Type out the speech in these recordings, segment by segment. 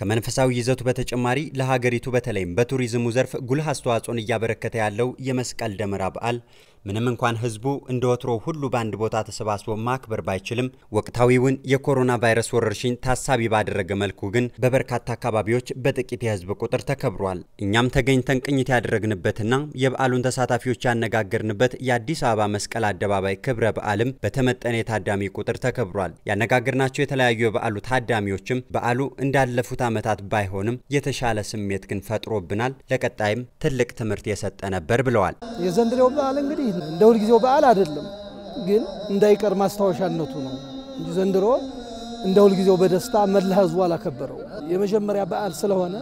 ከመንፈሳዊ ይዘቱ በተጨማሪ ለሀገሪቱ በተለይም በቱሪዝሙ ዘርፍ ጉልህ አስተዋጽኦን እያበረከተ ያለው የመስቀል ደመራ በዓል ምንም እንኳን ሕዝቡ እንደ ወትሮ ሁሉ በአንድ ቦታ ተሰባስቦ ማክበር ባይችልም ወቅታዊውን የኮሮና ቫይረስ ወረርሽኝ ታሳቢ ባደረገ መልኩ ግን በበርካታ አካባቢዎች በጥቂት የሕዝብ ቁጥር ተከብሯል። እኛም ተገኝተን ቅኝት ያደረግንበትና የበዓሉን ተሳታፊዎች ያነጋገርንበት የአዲስ አበባ መስቀል አደባባይ ክብረ በዓልም በተመጠነ የታዳሚ ቁጥር ተከብሯል። ያነጋገርናቸው የተለያዩ የበዓሉ ታዳሚዎችም በዓሉ እንዳለፉት ዓመታት ባይሆንም የተሻለ ስሜት ግን ፈጥሮብናል፣ ለቀጣይም ትልቅ ትምህርት የሰጠ ነበር ብለዋል። የዘንድሮው በዓል እንግዲህ እንደ ሁልጊዜው በዓል አይደለም፣ ግን እንዳይቀር ማስታወሻነቱ ነው እንጂ ዘንድሮ እንደ ሁልጊዜው በደስታ መላ ህዝቡ አላከበረው። የመጀመሪያ በዓል ስለሆነ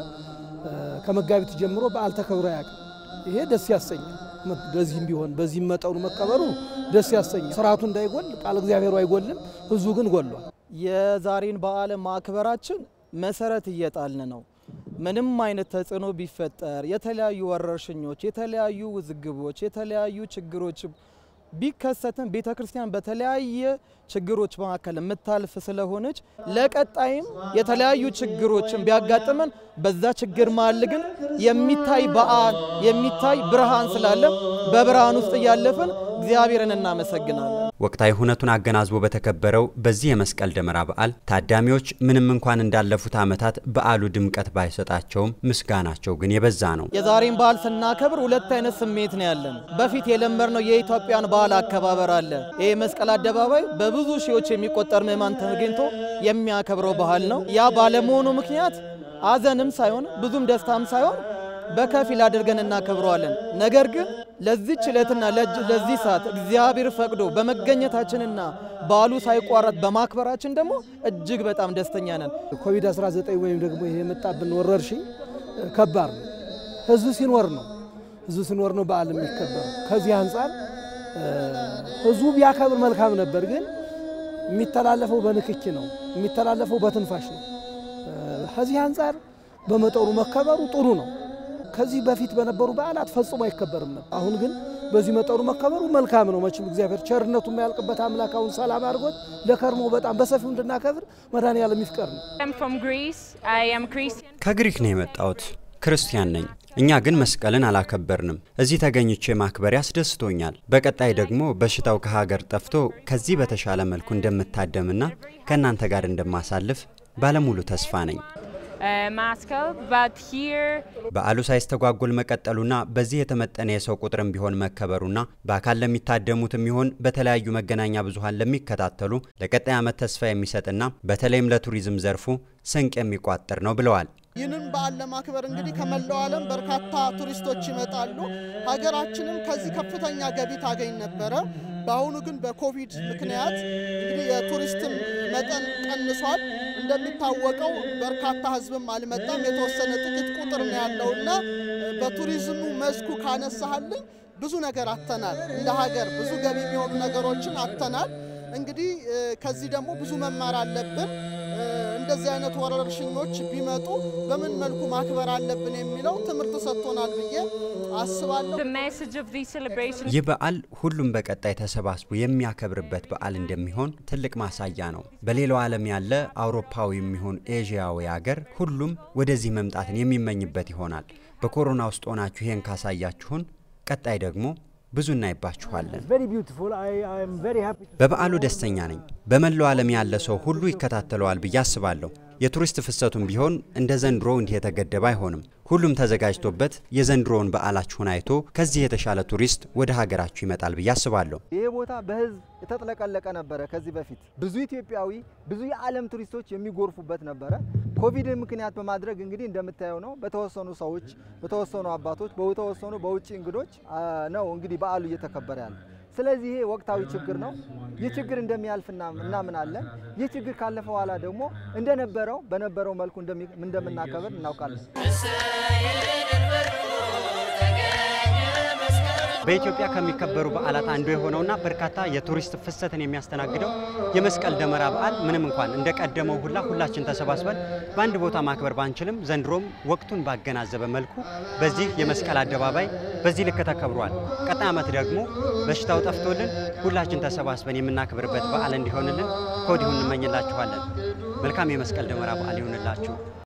ከመጋቢት ጀምሮ በዓል ተከብሮ አያውቅም። ይሄ ደስ ያሰኛል። በዚህም ቢሆን በዚህም መጠኑ መከበሩ ደስ ያሰኛል። ስርዓቱ እንዳይጎል ቃል እግዚአብሔሩ አይጎልም፣ ህዝቡ ግን ጎሏል። የዛሬን በዓል ማክበራችን መሰረት እየጣልን ነው። ምንም አይነት ተጽዕኖ ቢፈጠር የተለያዩ ወረርሽኞች፣ የተለያዩ ውዝግቦች፣ የተለያዩ ችግሮች ቢከሰትም ቤተ ክርስቲያን በተለያየ ችግሮች መካከል የምታልፍ ስለሆነች ለቀጣይም የተለያዩ ችግሮችን ቢያጋጥመን በዛ ችግር መሀል ግን የሚታይ በዓል የሚታይ ብርሃን ስላለ በብርሃን ውስጥ እያለፍን እግዚአብሔርን እናመሰግናለን። ወቅታዊ ሁነቱን አገናዝቦ በተከበረው በዚህ የመስቀል ደመራ በዓል ታዳሚዎች ምንም እንኳን እንዳለፉት ዓመታት በዓሉ ድምቀት ባይሰጣቸውም ምስጋናቸው ግን የበዛ ነው። የዛሬን በዓል ስናከብር ሁለት አይነት ስሜት ነው ያለን። በፊት የለመድነው የኢትዮጵያን በዓል አከባበር አለ። ይህ መስቀል አደባባይ በብዙ ሺዎች የሚቆጠር ምዕማን ተገኝቶ የሚያከብረው ባህል ነው። ያ ባለመሆኑ ምክንያት አዘንም ሳይሆን ብዙም ደስታም ሳይሆን በከፊል አድርገን እናከብረዋለን። ነገር ግን ለዚች ዕለትና ለዚህ ሰዓት እግዚአብሔር ፈቅዶ በመገኘታችንና በዓሉ ሳይቋረጥ በማክበራችን ደግሞ እጅግ በጣም ደስተኛ ነን። ኮቪድ-19 ወይም ደግሞ ይሄ የመጣብን ወረርሽኝ ከባድ ነው። ህዝብ ሲኖር ነው ህዝብ ሲኖር ነው በዓል የሚከበረው። ከዚህ አንጻር ህዝቡ ቢያከብር መልካም ነበር። ግን የሚተላለፈው በንክኪ ነው፣ የሚተላለፈው በትንፋሽ ነው። ከዚህ አንጻር በመጠኑ መከበሩ ጥሩ ነው። ከዚህ በፊት በነበሩ በዓላት ፈጽሞ አይከበርም ነበር። አሁን ግን በዚህ መጠኑ መከበሩ መልካም ነው። መቼም እግዚአብሔር ቸርነቱ የማያልቅበት አምላክ አሁን ሰላም አድርጎት ለከርሞ በጣም በሰፊው እንድናከብር መድኃኔዓለም ይፍቀር ነው። ከግሪክ ነው የመጣሁት። ክርስቲያን ነኝ። እኛ ግን መስቀልን አላከበርንም። እዚህ ተገኝቼ ማክበር ያስደስቶኛል። በቀጣይ ደግሞ በሽታው ከሀገር ጠፍቶ ከዚህ በተሻለ መልኩ እንደምታደምና ከእናንተ ጋር እንደማሳልፍ ባለሙሉ ተስፋ ነኝ። በዓሉ ሳይስተጓጎል መቀጠሉና በዚህ የተመጠነ የሰው ቁጥርም ቢሆን መከበሩና በአካል ለሚታደሙትም ይሆን በተለያዩ መገናኛ ብዙኃን ለሚከታተሉ ለቀጣይ ዓመት ተስፋ የሚሰጥና በተለይም ለቱሪዝም ዘርፉ ስንቅ የሚቋጥር ነው ብለዋል። ይህንን በዓል ለማክበር እንግዲህ ከመላው ዓለም በርካታ ቱሪስቶች ይመጣሉ። ሀገራችንም ከዚህ ከፍተኛ ገቢ ታገኝ ነበረ። በአሁኑ ግን በኮቪድ ምክንያት እንግዲህ የቱሪስትም መጠን ቀንሷል። እንደሚታወቀው በርካታ ሕዝብም አልመጣም። የተወሰነ ጥቂት ቁጥር ነው ያለውና በቱሪዝሙ መስኩ ካነሳሃልኝ ብዙ ነገር አተናል። እንደ ሀገር ብዙ ገቢ የሚሆኑ ነገሮችን አተናል። እንግዲህ ከዚህ ደግሞ ብዙ መማር አለብን። እንደዚህ አይነት ወረርሽኞች ቢመጡ በምን መልኩ ማክበር አለብን የሚለው ትምህርት ሰጥቶናል ብዬ አስባለሁ። ይህ በዓል ሁሉም በቀጣይ ተሰባስቦ የሚያከብርበት በዓል እንደሚሆን ትልቅ ማሳያ ነው። በሌላው ዓለም ያለ አውሮፓዊ የሚሆን ኤዥያዊ ሀገር ሁሉም ወደዚህ መምጣትን የሚመኝበት ይሆናል። በኮሮና ውስጥ ሆናችሁ ይሄን ካሳያችሁን ቀጣይ ደግሞ ብዙ እናይባችኋለን። በበዓሉ ደስተኛ ነኝ። በመላው ዓለም ያለ ሰው ሁሉ ይከታተለዋል ብዬ አስባለሁ። የቱሪስት ፍሰቱም ቢሆን እንደ ዘንድሮ እንዲህ የተገደበ አይሆንም። ሁሉም ተዘጋጅቶበት የዘንድሮውን በዓላችሁን አይቶ ከዚህ የተሻለ ቱሪስት ወደ ሀገራችሁ ይመጣል ብዬ አስባለሁ። ይህ ቦታ በሕዝብ የተጥለቀለቀ ነበረ። ከዚህ በፊት ብዙ ኢትዮጵያዊ፣ ብዙ የዓለም ቱሪስቶች የሚጎርፉበት ነበረ። ኮቪድ ምክንያት በማድረግ እንግዲህ እንደምታየው ነው። በተወሰኑ ሰዎች፣ በተወሰኑ አባቶች፣ በተወሰኑ በውጭ እንግዶች ነው እንግዲህ በዓሉ እየተከበረ ያለ። ስለዚህ ይሄ ወቅታዊ ችግር ነው። ይህ ችግር እንደሚያልፍ እናምናለን። ይህ ችግር ካለፈ በኋላ ደግሞ እንደነበረው በነበረው መልኩ እንደምናከብር እናውቃለን። በኢትዮጵያ ከሚከበሩ በዓላት አንዱ የሆነውና በርካታ የቱሪስት ፍሰትን የሚያስተናግደው የመስቀል ደመራ በዓል ምንም እንኳን እንደ ቀደመው ሁላ ሁላችን ተሰባስበን በአንድ ቦታ ማክበር ባንችልም ዘንድሮም ወቅቱን ባገናዘበ መልኩ በዚህ የመስቀል አደባባይ በዚህ ልክ ተከብሯል። ቀጣይ ዓመት ደግሞ በሽታው ጠፍቶልን ሁላችን ተሰባስበን የምናከብርበት በዓል እንዲሆንልን ከወዲሁ እንመኝላችኋለን። መልካም የመስቀል ደመራ በዓል ይሆንላችሁ።